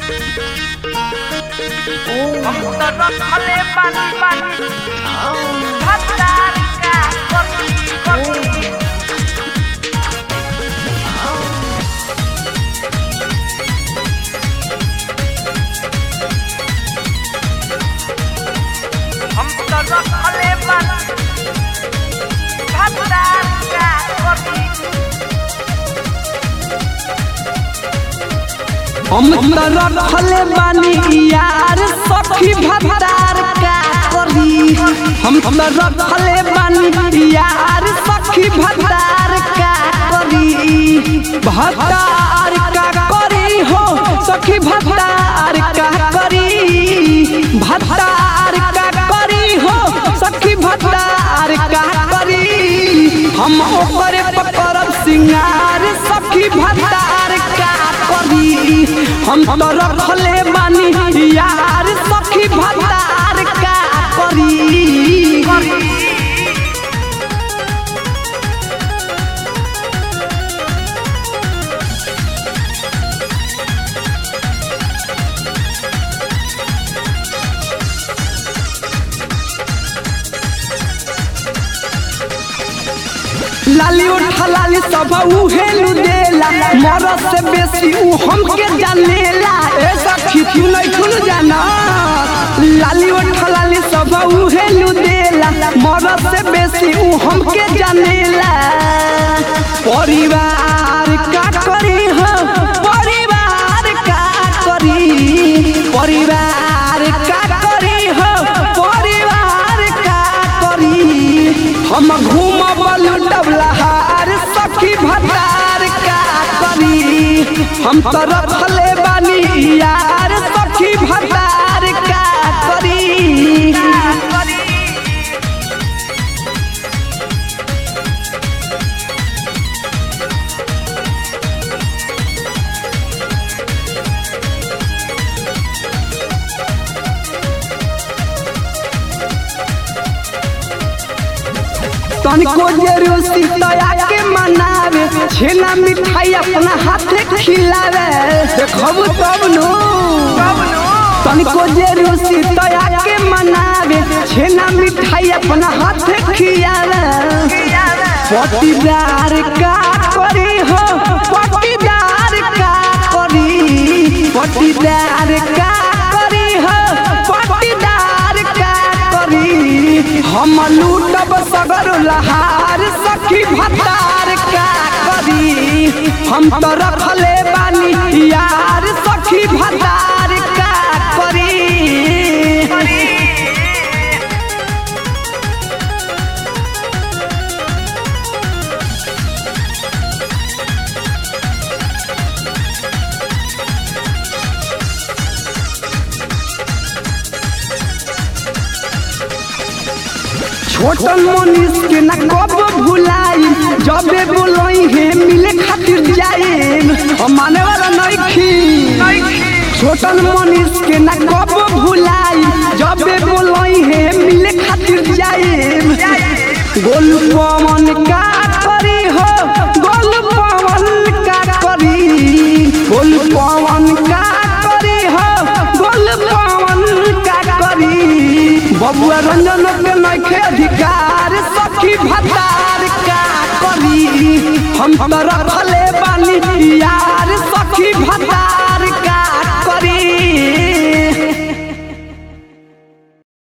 हम तो रखले बानी बानी भतार का कभी कभी हम तो रखले बानी भतार का कभी हम त रखले बानी यार सखी भतार का करी हम त रखले बानी यार सखी भतार का करी भतार का करी हो सखी भतार का करी भतार का करी हो सखी भतार का करी हम ओकरे पकड़ब सिंगार सखी भतार का करी हम तो रखले बानी यार सखी भतार का करी लाली उठा लाली सब उहेलू देला मरद से बेसी उ हमके जानेला ए सखी तू नहीं खुल जाना लाली उठा लाली सब उहेलू देला मरद से बेसी उ हमके जानेला परिवार का करी हो परिवार का करी परिवार का करी हो परिवार का करी हम घूमब लुटबलहार सखी भतार का करी हम तो रखले बानी यार सखी भतार का करी तनिको जरूसी तया के मनावे छेना मिठाई अपना हाथे खिलावे देखब तब नो तनिको जरूसी तया के मनावे छेना मिठाई अपना हाथे खियावे पटीदार का करी हो पटीदार का करी पटीदार का करी हो पटीदार का करी हम लूटब सगर लहार सखी भतार का करी हम तो रखले बानी यार सखी भतार का करी छोटन मनीष के न कब भुलाई जबे बोलई है मिले खातिर जाए हम माने वाला नइखी छोटन मनीष के न कब भुलाई जबे बोलई है मिले खातिर जाए गोल पवन का करी हो गोल पवन का करी गोल पवन का करी हो गोल पवन का करी बबुआ रंजन के नइखे अधिकार सखी भतार का करी हम तो रखले बानी यार सखी भतार